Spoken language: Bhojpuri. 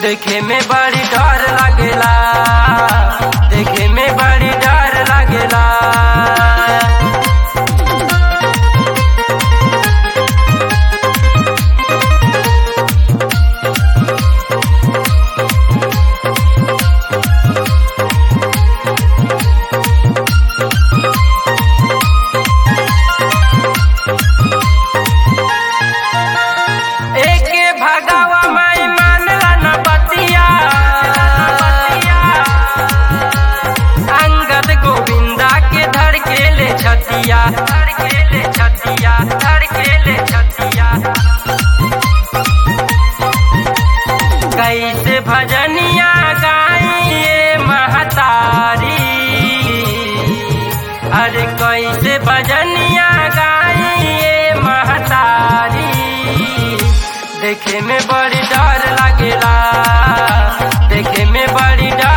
देखे में बड़ी डर लागेला देखे में बड़ी डर लागेला एके भगावा माई मानला न बतिया अंगद गोविंदा के धर के ले छतिया धर के ले छतिया धर के ले छतिया कैसे भजनिया गाइए महतारी अरे कैसे भजनिया गाइए महतारी देखे में बड़ी डर लागेला देखे में बड़ी डर